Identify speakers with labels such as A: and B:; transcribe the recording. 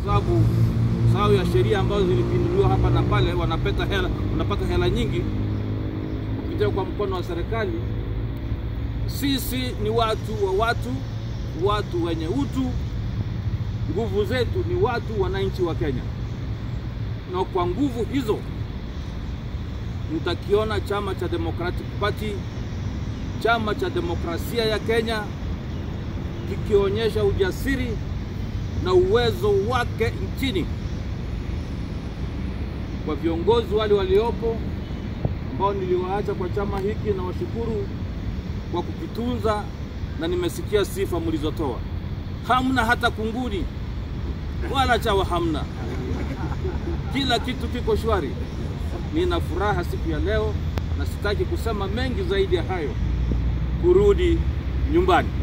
A: sababu sababu ya sheria ambazo zilipinduliwa hapa na pale, wanapata hela, wanapata hela nyingi kupitia kwa mkono wa serikali. Sisi ni watu wa watu, watu wenye utu. Nguvu zetu ni watu, wananchi wa Kenya, na kwa nguvu hizo mtakiona chama cha Democratic Party, chama cha demokrasia ya Kenya kikionyesha ujasiri na uwezo wake nchini. Kwa viongozi wale waliopo ambao niliwaacha kwa chama hiki, na washukuru kwa kukitunza, na nimesikia sifa mlizotoa. Hamna hata kunguni wala chawa, hamna, kila kitu kiko shwari. Nina furaha siku ya leo, na sitaki kusema mengi zaidi ya hayo, kurudi nyumbani.